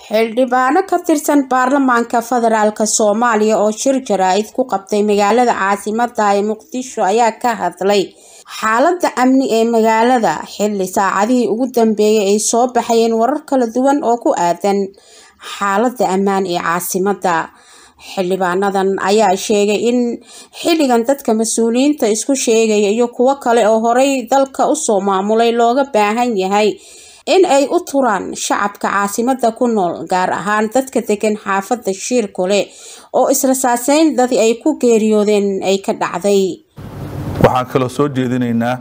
xildhibaano ka tirsan baarlamaanka federaalk soomaaliya oo shir jaraa'id ku qabtay magaalada caasimada ee muqdisho ayaa ka hadlay xaalada amni ee magaalada xilli saacadihii ugu dambeeyay ay soo baxayeen warar kala duwan oo ku aadan xaalada ammaan ee caasimada xildhibaanadan ayaa sheegay in xilligan dadka mas-uuliyiinta isku sheegaya iyo kuwo kale oo horey dalka usoo maamulay looga baahan yahay in ay u turaan shacabka caasimada ku nool gaar ahaan dadka degan xaafada shiirkole oo israsaaseyn dadii ay ku geeriyoodeen ay ka dhacday waxaan kaloo soo jeedinaynaa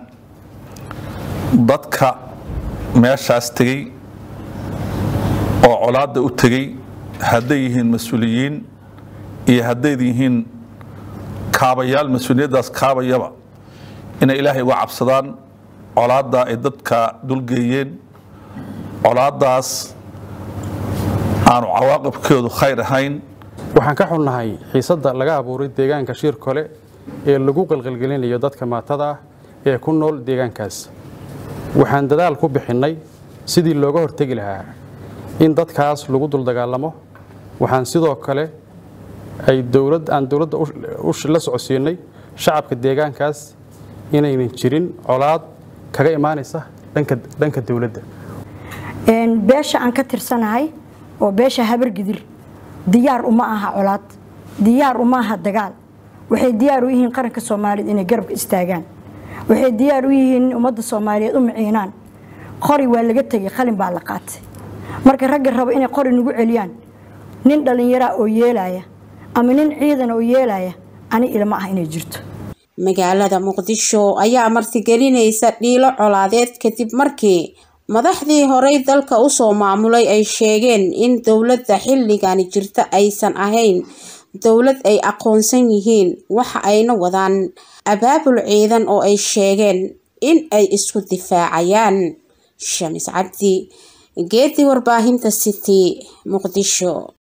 dadka meeshaas tegey oo colaadda u tegey hadday yihiin mas-uuliyiin iyo hadday yihiin kaabayaal mas-uuliyaddaas kaabayaba inay ilaahay uga cabsadaan colaadda ay dadka dulgeeyeen colaaddaas aanu cawaaqibkeedu khayr ahayn waxaan ka xunnahay xiisadda laga abuuray deegaanka shiir kole ee lagu qalqalgelinayo dadka maatada ah ee ku nool deegaankaas waxaan dadaal ku bixinnay sidii looga hortegi lahaa in dadkaas lagu duldagaalamo waxaan sidoo kale ay dowlad aan dowladda la socodsiinay shacabka deegaankaas inaynan jirin colaad kaga imaanaysa dhanka dowladda beesha aan ka tirsanahay oo beesha habargidir diyaar uma aha colaad diyaar uma aha dagaal waxay diyaar u yihiin qaranka soomaaliyeed inay garabka istaagaan waxay diyaar u yihiin in ummadda soomaaliyeed u miciinaan qori waa laga tegay qalin baa la qaatay marka ragga rabo inay qori nagu celiyaan nin dhallinyaraa oo yeelaya ama nin ciidan oo yeelaya ani ilma ah inay jirto magaalada muqdisho ayaa martigelinaysa dhiilo colaadeed kadib markii madaxdii horey dalka usoo maamulay ay sheegeen in dowladda xilligani jirta aysan ahayn dowlad ay aqoonsan yihiin waxa ayna wadaan abaabul ciidan oo ay sheegeen in ay isku difaacayaan shamis cabdi geedii warbaahinta city muqdisho